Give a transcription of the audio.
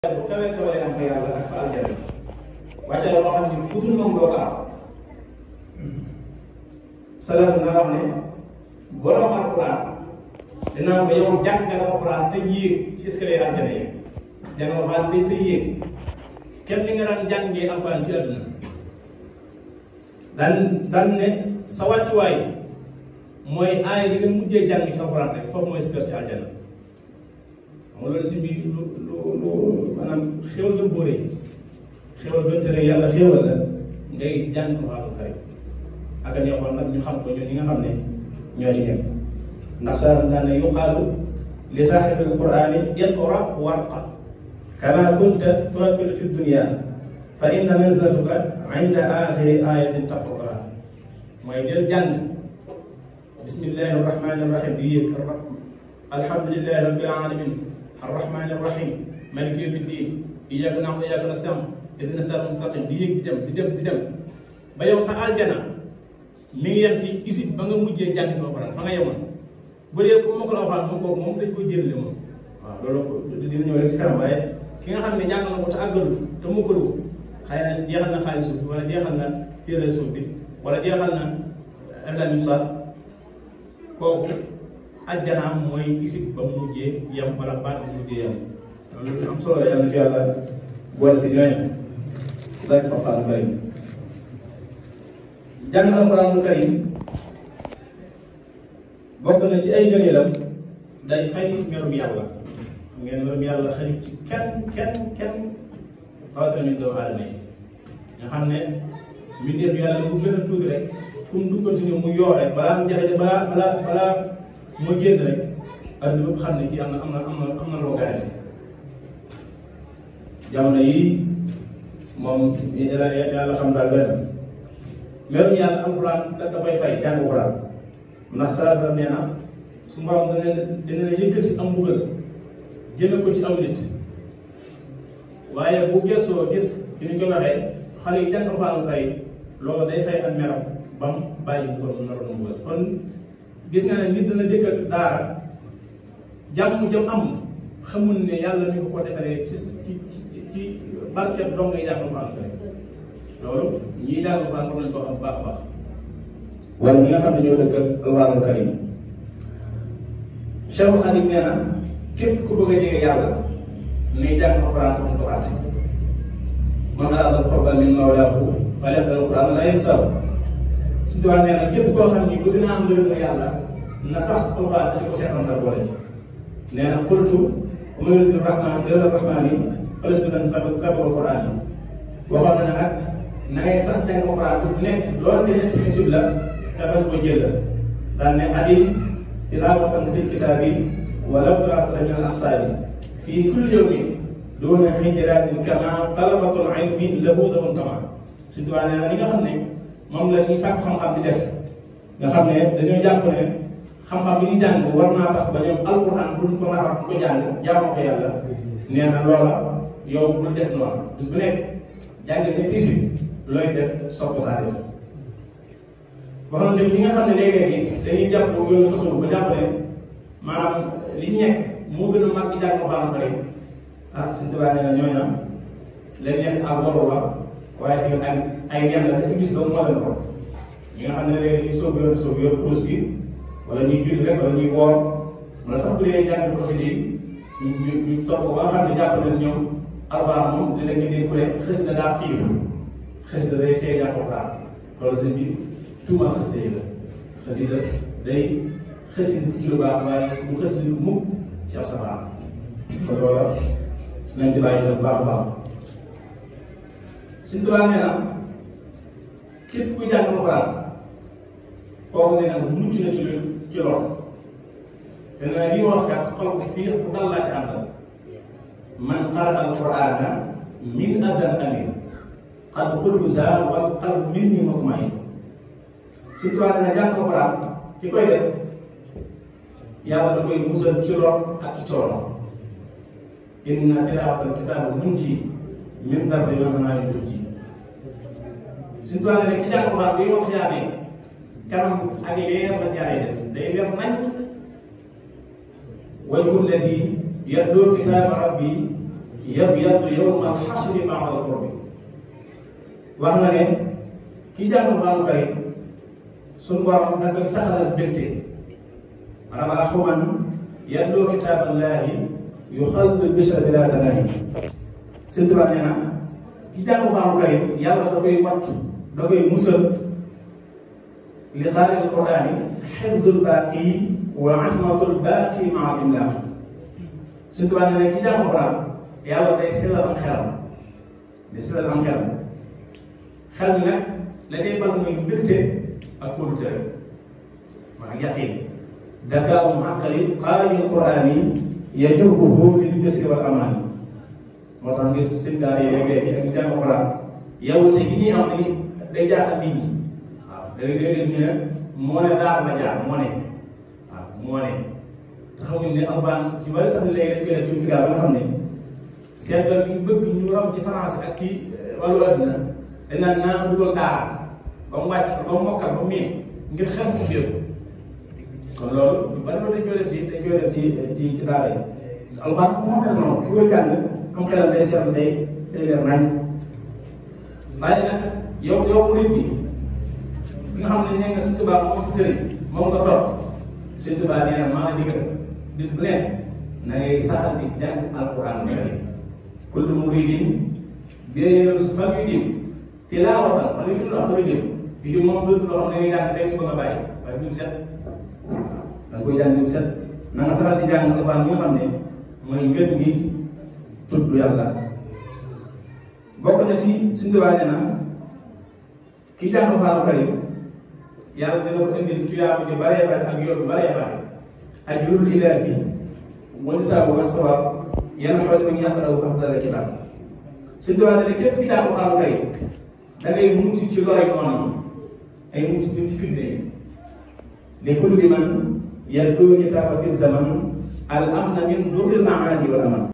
bu kawe kawe lay am fa yàlla ak fa aljana wàccaay boo xam ne ku dul moom doo ko am salaam na wax ne borom alquran dinaa ko yow jàng nga alquran te yéeg ci escalier aljana yi jàng alquran day te yéeg kenn li nga daan jàngee alquran ci àdduna daan daan ne sa wàccuwaay mooy aay bi nga mujjee jàng ci alquran rek foofu mooy si kër ci aljana xam nga loolu si biir lu lu lu maanaam xéwal gën boo rëy xéwal gën tere yàlla xéwal la ngay jàng alxuraan karim ak a neexoon nag ñu xam ko ñun ñi nga xam ne ñoo ci nekk ndax sa daan ne yuqaalu li saaxibi alqurani iqra warqa kama kunta turattilu fi dunia fa inna manzilatuka inda axiri ayatin taqraha mooy jël jàng bismillahi arrahmani arrahim di yëg alhamdulillahi rabbil alamin الرحمن الرحيم مالك يوم الدين إياك نعبد وإياك نستعين اهدنا الصراط المستقيم di yëg di dem di dem di dem ba yow sa aljana mi ngi yem ci isib ba nga mujjee jàng ci alxuraan fa nga yemoon bu dee ko mokkal alxuraan moom kooku moom dañ koy jëlale moom waaw loolu dina ñëw rek ci kanam waaye ki nga xam ne jàng na ko te àggalut te mokkalu ko xëy na jeexal na xaalis suuf bi wala jeexal na téere suuf bi wala jeexal na ergal sa kooku ajjanaam mooy isib ba mu mujjee yem wala baat ba mu mujjee yem loolu lu am solo la yàlla na ci yàlla boole ci ñooñu laaj ko alxuraan karim jàng alxuraan karim bokk na ci ay ngëneelam day fay merum yàlla xam ngeen merum yàlla xarit ci kenn kenn kenn rawatina ñu doomu aadama yi nga xam ne mbindeef yàlla bu gën a tuuti rek fu mu duggati ni mu yoo rek balaa mu jafe balaa balaa balaa moo génn rek adduna bépp xam ne kii am na am na am na am na loo gane si jamono yii moom yàlla yàlla xam daal doy na merum yàlla alxuraan da da koy fay jàng alxuraan ndax salaatu nee na su borom dana dina la yëkkati am mbugal jëme ko ci aw nit waaye bu gëstoo gis ci ni ñu ko waxee xale yi jàng alxuraan kay loolu day fay ak meram ba mu bàyyi mbugal mu naroon mbugal kon gis nga ne nit dana dëkk ak daara jàmm jëm am xamul ne yàlla mi ko ko defalee ci ci ci ci barket dong ngay jàng alxuraan rek loolu ñii jàng alxuraan war nañ koo xam bu baax a baax wala ñi nga xam ne ñoo dëkk ak alxuraanul karim Cheikh Xadim nee na képp ku bëgg a jege yàlla nay jàng alxuraan te mu ko fàtte man araada al-qurba min mawlaahu falyaqra al-qur'aana laa yansahu su diwaan nee na képp koo xam ni bëgg naa am ngërëm yàlla na sax ci alxuraan te di ko seetantal boole ci nee na xultu wa man yuridu rahmaan ghayra rahmaani falyasbir sabra alxuraan yi waxoon na ne nag na ngay sax jàng alxuraan bis bu nekk doonte ñetti xisib la te bañ ko jël daan ne adim tilaawatan fil kitaabi walaw qiraatan min al ahsaabi fii kulli yawmin doona hijratin kama talabatul ilmi lahu dawun tama su diwaan nee na li nga xam ne moom la ñuy sàkk xam-xam di def nga xam ne dañoo jàpp ne xam-xam bi ñu jàng war naa tax ba ñoom alquran buñ ko naxar bu ko jàng jaamoo ko yàlla nee na loola yow bul def noonu bis bu nekk jàng nga isi looy def soog ko saa def wax na tamit ñi nga xam ne léeg-léegi dañuy jàpp yoonu façon ba jàpp ne maanaam li ñu nekk moo gën a màgg jàng alquran karim ah suñ tubaab nee na ñooñu am lañ nekk ak waru la waaye tamit ay ay ñam la dafa gis doomu moo leen ko ñi nga xam ne léegi dañuy soog yor soog yor kurus gi wala ñuy julli rek wala ñuy woor wala sax bu dee jàng xasida yi ñu ñu ñu topp ba nga xam ne jàpp nañ ñoom alxuraan moom dina nga dégg ku ne xasida daa xiir xasida day tey jàng alxuraan loolu seen bi tuumal xasida yi la xasida day xëcc nit ci lu baax waaye du xëcc nit mukk ci ab safaan kon loola nañ ci bàyyi xel bu baax a baax suñ tubaab nee na képp ku jàng alxuraan kooku nee na mucc na ci ci lor te nee na li ma wax kat xol ko fii bu dal laa ci àndal man qara alqurana min azan amin qad qultu za wal qalb minni mutmain suñ tubaab nee na jàng alxuraan ki koy def yàlla da koy musal ci lor ak ci coono inna tilaawatal kitaaba munji min darbi wa hanaanin tubji suñu toile rek ki jàng alxuraan bi wax yaane kanam ak leer la jaaree def day leer nañ wajhu lladi yatluu kitaaba rabbi yabyaddu yawma al-hasri ma'a al-qurbi wax na ne ki jàng Alxuraan karim suñu borom da koy saxalal mbégte maanaam axuman yatlu kitaaballahi yuxallidu bishra bila tanaahi Sëñ Tuubaa nee na ki jàng Alxuraan karim yàlla da koy wattu da koy musal li xaaril quraani xifzul baaqi wa asmatul baaqi maa imlaax Sëñ Tuubaa nee na ki jàng Alxuraan yàlla day sellal am xelam day sellal am xelam xel mi nag la say bal mooy mbégte ak kóolute rek maa yaqin dakaawu xaqali qaari quraani yajubuhu lil bisri wal amaani moo tax ngir seen daara yi léegi ak ñu jàng Alxuraan yow te gi ñuy am ni day jaaxal nit ñi waaw da ngay dégg ñu ne moo ne daal la jaar moo ne waaw moo ne te xamuñ ne Alxuraan ñu bari sax léegi dañ koy def jumtukaay ba nga xam ne seen doom bi bëgg ñu raw ci français ak ci wàllu àdduna dañ naan naa dugal daara ba mu wàcc ba mu mokkal ba mu miin ngir xel mu ubbeeku kon loolu ñu bari ba dañ koy def ci dañ koy def ci ci ci daara yi Alxuraan moo mel noonu ki koy jàng am xelam day seetlu day day leer nañ waaye nag yow yow murid bi bi nga xam ne nee nga Sëñ Tuubaa moom si sëriñ moom nga topp Sëñ Tuubaa nee na maa ngi digal bis bu nekk na ngay saxal di jàng alquran karim kullu muridin bi yéen su fan yu dim tilaawatan fan yu dim la fan yu dim yu dim moom dootul loo xam ne da ngay jàng tey suba nga bàyyi waaye dim set waaw da nga koy jàng dim set na nga saxal di jàng alquran bi nga xam ne mooy ngën gi tudd yàlla bokk na ci suñu Tuubaa nee na ki jàng alquran karim yàlla dina ko indil tuyaabu ji baree bare ak yoon baree bare ajrul ilaahi wa jazaahu wa sawaab yan xool mi yaqra'u afdal kitaab suñu Tuubaa ne képp ki jàng alquran karim da ngay mucc ci lori noonu yi ay mucc ci fitne yi li kulli man yatlu kitaaba fi zaman al amna min durril aadi wal aman